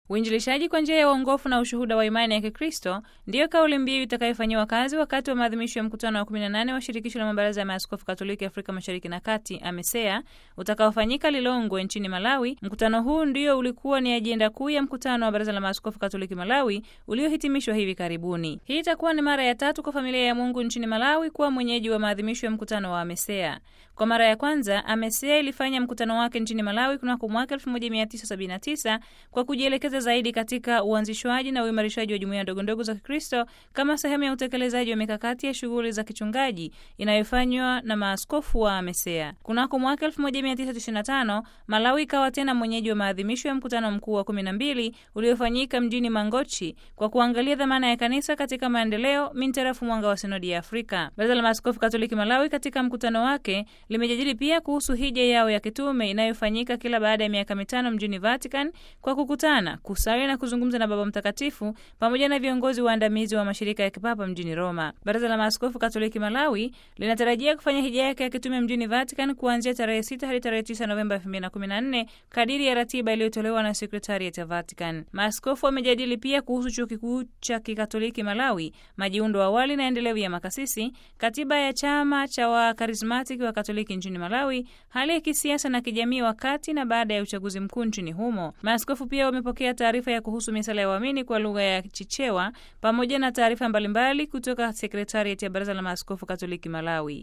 Uinjilishaji kwa njia ya uongofu na ushuhuda wa imani ya Kikristo ndiyo kauli mbiu itakayofanyiwa kazi wakati wa maadhimisho ya mkutano wa 18 wa shirikisho la mabaraza ya maaskofu Katoliki Afrika Mashariki na Kati, AMESEA, utakaofanyika Lilongwe nchini Malawi. Mkutano huu ndio ulikuwa ni ajenda kuu ya mkutano wa baraza la maaskofu Katoliki Malawi uliohitimishwa hivi karibuni. Hii itakuwa ni mara ya tatu kwa familia ya Mungu nchini Malawi kuwa mwenyeji wa maadhimisho ya mkutano wa AMESEA. Kwa mara ya kwanza AMESEA ilifanya mkutano wake nchini Malawi kunako mwaka 1979 kwa kujielekeza zaidi katika uanzishwaji na uimarishaji wa jumuiya ndogondogo za Kikristo kama sehemu ya utekelezaji wa mikakati ya shughuli za kichungaji inayofanywa na maaskofu wa AMESEA. Kunako mwaka 1995 Malawi ikawa tena mwenyeji wa maadhimisho ya mkutano mkuu wa 12 uliofanyika mjini Mangochi kwa kuangalia dhamana ya kanisa katika maendeleo mintarafu mwanga wa sinodi ya Afrika. Baraza la Maaskofu Katoliki Malawi katika mkutano wake limejadili pia kuhusu hija yao ya kitume inayofanyika kila baada ya miaka mitano mjini Vatican kwa kukutana, kusali na kuzungumza na Baba Mtakatifu pamoja na viongozi waandamizi wa mashirika ya kipapa mjini Roma. Baraza la Maaskofu Katoliki Malawi linatarajia kufanya hija yake ya kitume mjini Vatican kuanzia tarehe 6 hadi tarehe 9 Novemba 2014 kadiri ya ratiba iliyotolewa na sekretariat ya Vatican. Maaskofu wamejadili pia kuhusu chuo kikuu cha kikatoliki Malawi, majiundo awali na endelevu ya makasisi, katiba ya chama cha wakarismatiki wa Katoliki nchini Malawi, hali ya kisiasa na kijamii wakati na baada ya uchaguzi mkuu nchini humo. Maaskofu pia wamepokea taarifa ya kuhusu misala ya waamini kwa lugha ya Chichewa pamoja na taarifa mbalimbali kutoka sekretariat ya Baraza la Maaskofu Katoliki Malawi.